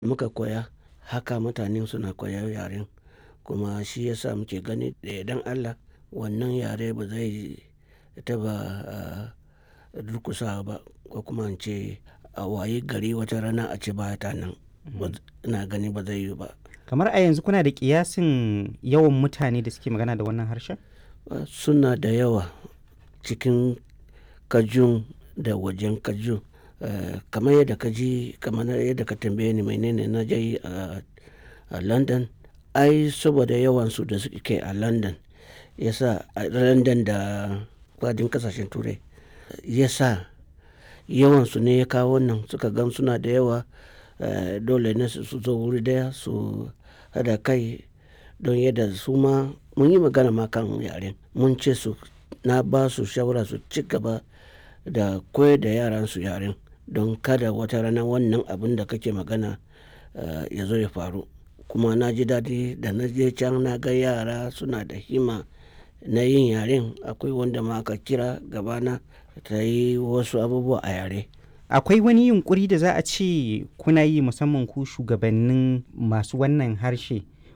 muka koya haka mutane suna koyar yaren kuma shi yasa muke gani da yardan Allah wannan yare ba zai taɓa durƙusawa ba ko kuma in ce a wayi gari wata rana a ce ba ta nan. Ina gani ba zai yiwu ba. Kamar a yanzu kuna da ƙiyasin yawan mutane da suke magana da wannan harshen? Suna da yawa cikin Kajun da wajen Kajun. Kamar yadda ka ji kamar yadda ka tambaye ni menene na je yi a London. Ai saboda yawansu da suke a London ya sa a London da faɗin ƙasashen Turai ya sa yawansu ne ya kawo wannan suka gan suna da yawa dole ne su zo wuri ɗaya su haɗa kai don yadda su ma mun yi magana ma kan yaren. Mun ce su na ba su shawara su ci gaba da koyar da yaran su yaren don kada wata rana wannan abun da kake magana ya zo ya faru. Kuma na ji daɗi da na je can na ga yara suna da himma na yin yaren. Akwai wanda ma aka kira gaba na ta yi wasu abubuwa a yare. Akwai wani yunƙuri da za a ce kuna yi musamman ku shugabannin masu wannan harshe